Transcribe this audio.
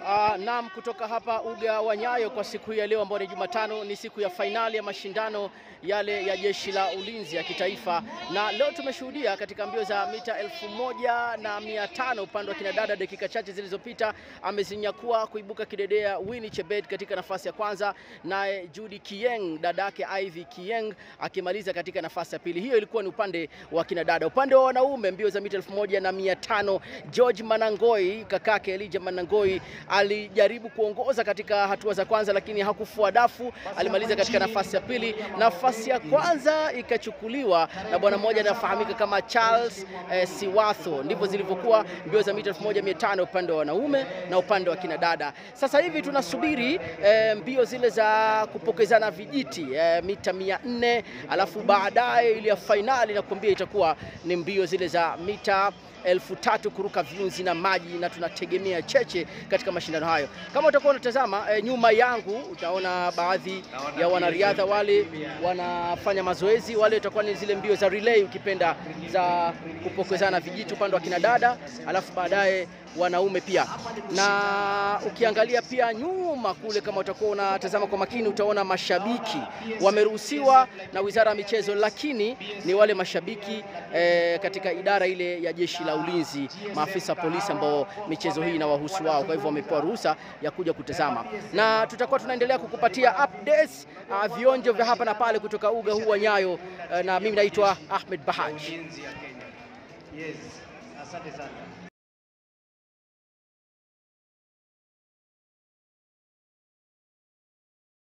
Uh, naam, kutoka hapa uga wa Nyayo kwa siku hii ya leo ambayo ni Jumatano, ni siku ya fainali ya mashindano yale ya jeshi la ulinzi ya kitaifa, na leo tumeshuhudia katika mbio za mita elfu moja na mia tano upande wa kinadada, dakika chache zilizopita amezinyakua kuibuka kidedea Winnie Chebet katika nafasi ya kwanza, naye Judy Kieng dadake Ivy Kieng akimaliza katika nafasi ya pili. Hiyo ilikuwa ni upande wa kinadada. Upande wa wanaume mbio za mita elfu moja na mia tano George Manangoi kakake Elijah Manangoi alijaribu kuongoza katika hatua za kwanza, lakini hakufua dafu, alimaliza katika nafasi ya pili. Nafasi ya kwanza ikachukuliwa na bwana mmoja anafahamika kama Charles eh, Siwatho. Ndivyo zilivyokuwa mbio za mita 1500 upande wa wanaume na upande wa kinadada. Sasa hivi tunasubiri eh, mbio zile za kupokezana vijiti eh, mita 400, alafu baadaye ile ya fainali nakwambia itakuwa ni mbio zile za mita elfu tatu kuruka viunzi na maji, na tunategemea cheche katika mashindano hayo. Kama utakuwa unatazama e, nyuma yangu utaona baadhi ya wanariadha wale wanafanya mazoezi, wale utakuwa ni zile mbio za relay ukipenda, za kupokezana vijiti upande wa kinadada, alafu baadaye wanaume pia. Na ukiangalia pia nyuma kule, kama utakuwa unatazama kwa makini, utaona mashabiki wameruhusiwa na Wizara ya Michezo, lakini ni wale mashabiki eh, katika idara ile ya jeshi la ulinzi, maafisa polisi ambao michezo hii inawahusu wao, kwa hivyo wamepewa ruhusa ya kuja kutazama, na tutakuwa tunaendelea kukupatia updates uh, vionjo vya hapa na pale kutoka uga huu wa Nyayo uh, na mimi naitwa Ahmed Bahaj. Yes, asante sana.